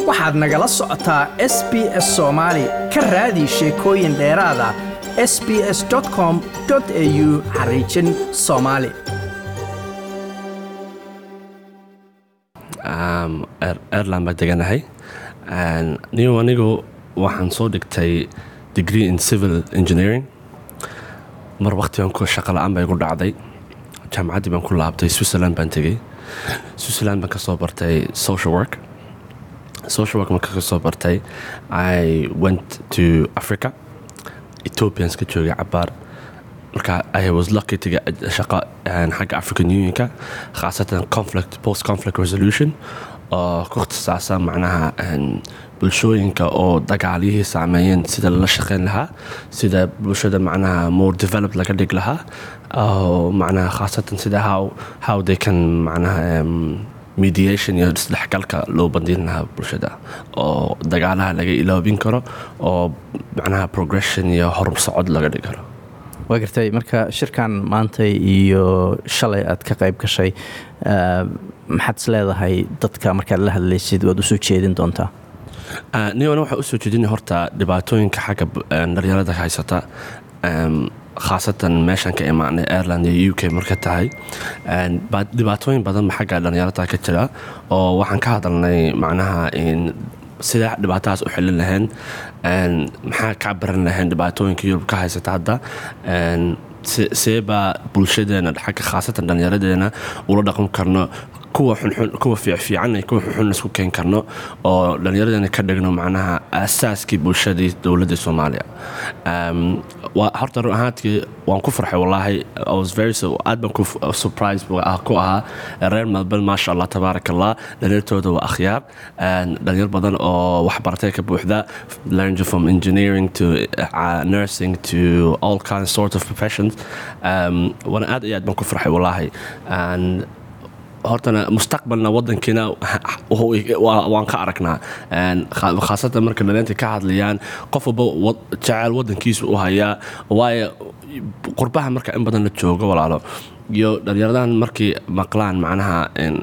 waxaad nagala socotaa s b s soomaali ka raadi sheekooyin dheeraada s b s com au xariijin soomaali airland baa deganahay nigo anigu waxaan soo dhigtay degree in civil engineering mar waqtigan ku shaqa la-aan baa igu dhacday jaamacaddii baan ku laabtay switzerland baan tegey switzerland baan ka soo bartay social work social work marka ka soo bartay i went to africa ethiopians ka joogay cabaar marka i was lucky to get shaqo xagga african unionka khaasatan conflict post conflict resolution oo ku ikhtisaasan macnaha bulshooyinka oo dagaalyihii saameeyeen sida lala shaqeyn lahaa sida bulshada macnaha more develop laga dhig lahaa oo macnaha khaasatan sida how how they can macnaha mediation iyo isdhexgalka loo bandin lahaa bulshada oo dagaalaha laga iloobin karo oo macnaha progression iyo horum socod laga dhigi karo waa gartay marka shirkan maanta iyo shalay aad ka qayb gashay maxaad is leedahay dadka markaad la hadlaysid waad usoo jeedin doontaa niwana waxaa usoo jeedina horta dhibaatooyinka xagga dhalinyarada haysata khaasatan meeshan ka imaanay ireland iyo u k marka tahay dhibaatooyin badan xagga dhalinyarada ka jira oo waxaan ka hadalnay macnaha sidee dhibaatadaas u xilin lahayn maxaa kaa baran lahayn dhibaatooyinka yurub ka haysata hadda seebaa bulshadeena xagga khaasatan dhallinyaradeena ula dhaqan karno kuwa xunxun kuwa fiicfiican iyo kuwa xunxun isku keen karno oo dhallinyaradeena ka dhigno macnaha aasaaskii bulshadii dowladda soomaaliya horta run ahaantii waan ku farxay wallaahi was very aad baan ku surprise ku ahaa reer melbourne maasha allah tabaarak allah dhalinyartooda waa akhyaar dhalinyar badan oo waxbaratay ka buuxda learned from engineering to uh, nursing to all kinds sort of professions waana aad iyo aad baan ku farxay wallaahi hortana mustaqbalna wadankiina waan ka aragnaa khaasatan marka dhalinyarta ka hadlayaan qof walba jecel wadankiisa u hayaa waayo qurbaha marka in badan la joogo walaalo iyo dhalinyaradan markay maqlaan macnaha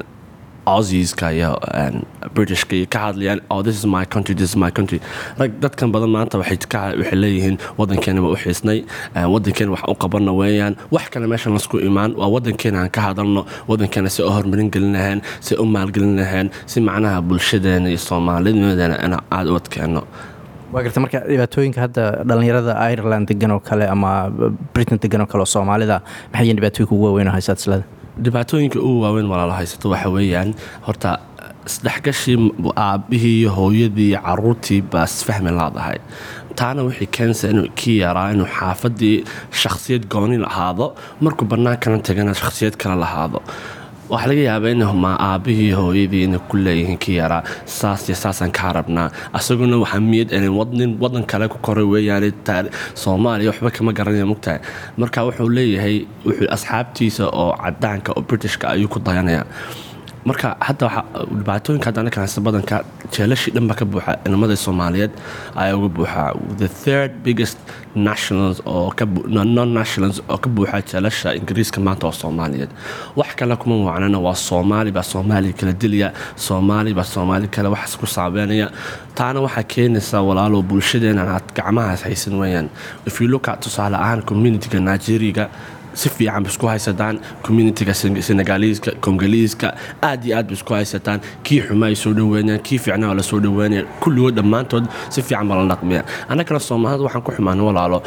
aussieska iyo britishka iyo ka hadlayaan oh this is my country this is my country rag dadkan badan maanta waxay waxay leeyihiin wadankeena waa u xiisnay wadankeena wax u qabanna weeyaan wax kale meeshan lasku imaan waa wadankeena aan ka hadalno wadankeena si u horumarin gelin lahayn si u maalgelin lahayn si macnaha bulshadeena iyo soomaalideena in aada u adkeenno waa garta marka dhibaatooyinka hadda dhallinyarada ireland degan oo kale ama britain degan oo kale oo soomaalida maxay yihiin dhibaatooyinka ugu waaweyn oo haysaad islada dhibaatooyinka ugu waaweyn walaalo haysato waxa weeyaan horta isdhexgashii aabbihii iyo hooyadii iyo caruurtii baa isfahmi laadahay taana waxay keenaysaa inuu kii yaraa inuu xaafadii shakhsiyad gooni lahaado markuu bannaankana tagana shakhsiyad kale lahaado waxaa laga yaabaa in ma aabbihii hooyadii inay ku leeyihiin kii yaraa saas iyo saasaan kaa rabnaa asaguna waxaa miyad nin wadan kale ku koray weeyaan soomaaliya waxba kama garanaya mugtahay marka wuxuu leeyahay wuxuu asxaabtiisa oo cadaanka oo britishka ayuu ku dayanayaa marka hadda dhibaatooyinka hadda anaka haysta badanka jeelashii dhan baa ka buuxa inamada soomaaliyeed ayaa uga buuxa the third biggest nationals oo non nationals oo ka buuxa jeelasha ingiriiska maanta waa soomaaliyeed wax kale kuma wacnana waa soomaali baa soomaaliya kala dilaya soomaali baa soomaali kale waxaas ku saabeynaya taana waxaa keenaysaa walaalo bulshadeena aad gacmahaas haysan weeyaan if you look at tusaale ahaan communityga nigeriga si fiican ba isku haysataan communitiga senegaliiska kongoliiska aad iyo aad ba isku haysataan kii xuma ay soo dhaweynayaan kii fiicnaa la soo dhaweynaya kulligood dhammaantood si fiican baa la dhaqmiya annagana soomaalida waxaan ku xumaana walaalo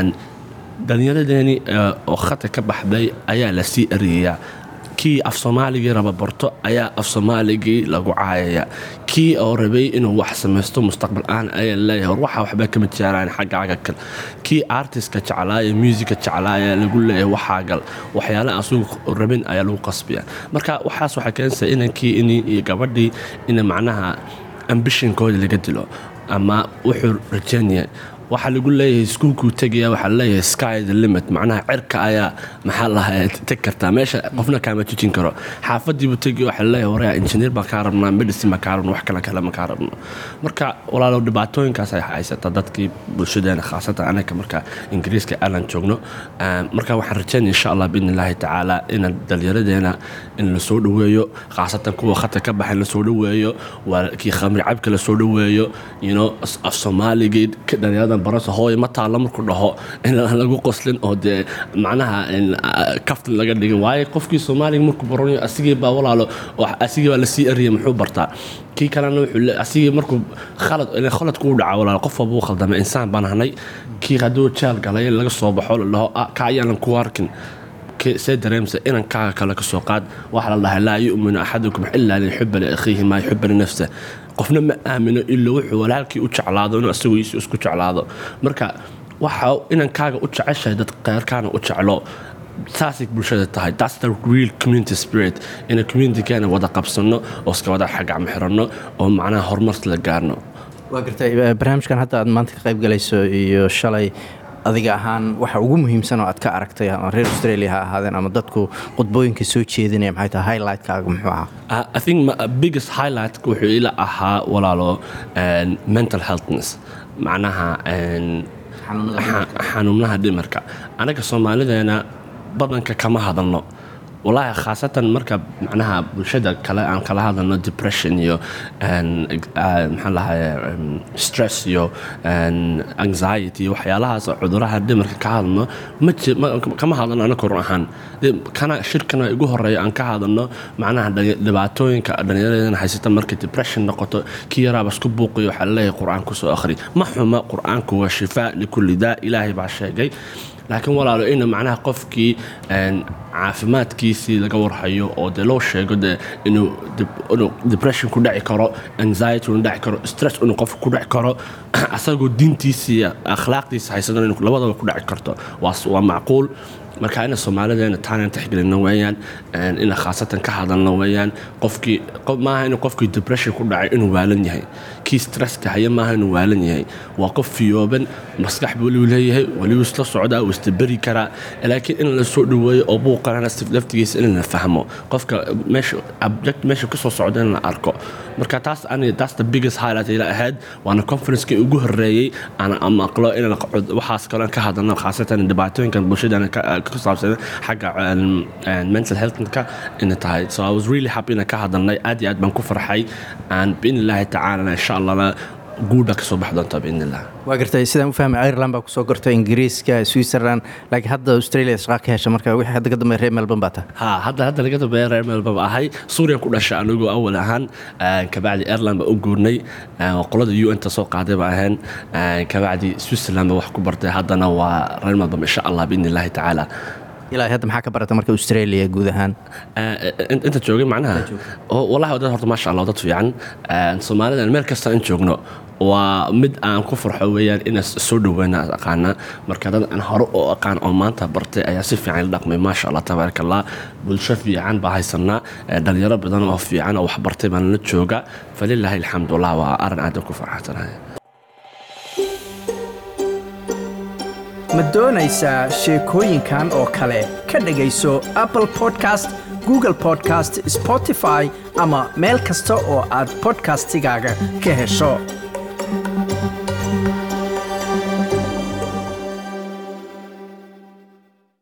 dhallinyaradeeni oo khata ka baxday ayaa la sii erayayaa kii af soomaaligii raba barto ayaa af soomaaligii lagu caayaya kii oo rabay inuu wax samaysto mustaqbal aan ayaa leeyahay war waxa waxba kama jeeraan xaggaaga kal kii artistka jeclaaya musica jeclaaya lagu leeyahay waxaa gal waxyaala asugu rabin ayaa lagu qasbiya marka waxaas waxaa keenaysaa inankii in iyo gabadhii in macnaha ambishinkooda laga dilo ama wuxuu rajeynaya waxaa lagu leeyahay iskuulkuu tegaya waxaa laleeyahay sky the limit macnaha cirka ayaa maxaa lahaa teg kartaa meesha qofna kaama tujin karo xaafadiibuu tegaya waxaa laleeyahay waraya injineer baan kaa rabnaa medicine baan kaa rabno wax kale kale ma kaa rabno marka walaalow dhibaatooyinkaas ay haysata dadkii bulshadeena khaasatan anaga marka ingiriiska alan joogno marka waxaan rajaynaya insha allah biidni illaahi tacaala inaan dhallinyaradeena in la soo dhoweeyo khaasatan kuwa khata ka baxay la soo dhoweeyo waa kii khamri cabka la soo dhoweeyo you know af soomaaligii dhalinyaradan barasa hooy ma taalla markuu dhaho in lagu qoslin oo dee macnaha kaftan laga dhigin waayo qofkii soomaaliga markuu baranayo asigii baa walaalo asigii baa lasii eriyay muxuu bartaa kii kalena wuxuu asigii markuu khalad khaladku u dhaca walaalo qof walba u khaldamay insaan baan ahnay kii hadduu jaal galay laga soo baxo la dhaho ka ayaanan ku arkin see dareemsa inankaaga kale ka soo qaad waxaa la dhahay laa yu'minu axadukum ilaa liyuxiba liakhiihi maa yuxiba linafsa qofna ma aamino ilaa wuxuu walaalkii u jeclaado inuu asagoiisi isku jeclaado marka waxa inankaaga u jeceshahay dad keyrkaana u jeclo saasay bulshada tahay that's the real community spirit ina communitykeena wada qabsano oo iska wada xagacma xiranno oo macnaha horumar la gaarno waa gartay barnaamijkan hadda aad maanta ka qayb galayso iyo shalay adiga ahaan waxa ugu muhiimsan oo aad ka aragtay ama reer australia ha ahaadeen ama dadku qudbooyinka soo jeedinaya maxay tahay highlightkaaga muxuu ahaa I think biggest highlight wuxuu ila ahaa walaalo mental healthness macnaha xanuunaha dhimarka anaga soomaalideena badanka kama hadalno walaahi khaasatan marka macnaha bulshada kale aan kala hadalno depression iyo maxaa lahaye stress iyo anxiety iyo waxyaalahaas cuduraha dhimarka ka hadalno kama hadalno anaka run ahaan kana shirkana igu horeeya aan ka hadalno macnaha dhibaatooyinka dhallinyaradana haysata marka depression noqoto kii yaraaba isku buuqiyo waxaa laleeyahay qur-aan kusoo akhri ma xuma qur-aanku waa shifaa likulli daa ilaahay baa sheegay laakiin walaalo ina macnaha qofkii caafimaadkiisii laga warhayo oo dee loo sheego de inuu depression ku dhaci karo anxiety unu dhaci karo stress inuu qofka ku dhaci karo asagoo diintiisii akhlaaqdiisa haysadana in labadaba ku dhaci karto waa macquul marka ina soomaalideena taanaan tixgelino weeyaan ina khaasatan ka hadalno weeyaan qofkii maaha inuu qofkii depression ku dhacay inuu waalan yahay kii stresska haya maaha inuu waalan yahay waa qof fiyooban maskax buu welibu leeyahay welibu isla socdaa uu istaberi karaa laakiin in la soo dhoweeyo oo buuqanana laftigiisa in la fahmo qofka meesha abject meesha kasoo socda in la arko marka taas ani taas the biggest highlight ila ahayd waana conferencekii ugu horeeyey aan maqlo inaan waxaas kale ka hadalno khaasatan dhibaatooyinkan bulshadana ku saabsan xagga mental healthka ina tahay so i was really happy inaan ka hadalnay aad iyo aad baan ku farxay aan biidni illaahi tacaala insha allahna guudha ka soo bax doonta biidni illah waa gartay sidaan u fahmay ireland baa kusoo gortay ingiriiska switzerland laakiin hadda australia shaqaa ka hesha marka wixii hadda ka dambeeya reer melbourne baa tahay ha hadda hadda laga dambeeya reer melbourne ahay suuriya ku dhashay anigu awal ahaan kabacdi ireland baa u guurnay qolada u n ta soo qaaday baa ahayn kabacdi switzerland baa wax ku bartay haddana waa reer melbourne insha allah biidni illaahi tacaala ilaa hadda maxaa ka barata marka australia guud ahaan inta joogay macnaha wallahi dad horta maasha allah dad fiican soomaalida meel kasta in joogno waa mid aan ku farxo weeyaan ina soo dhoweyna aqaana marka dad aan hore oo aqaan oo maanta bartay ayaa si fiican la dhaqmay maasha allah tabaaraka allah bulsho fiican baa haysanaa dhalinyaro badan oo fiican oo wax bartay baan la jooga falilaahi alxamdulillah waa arin aad ku farxansanahay ma doonaysaa sheekooyinkan oo kale ka dhegayso apple podcast google podcast spotify ama meel kasta oo aad podcastigaaga ka hesho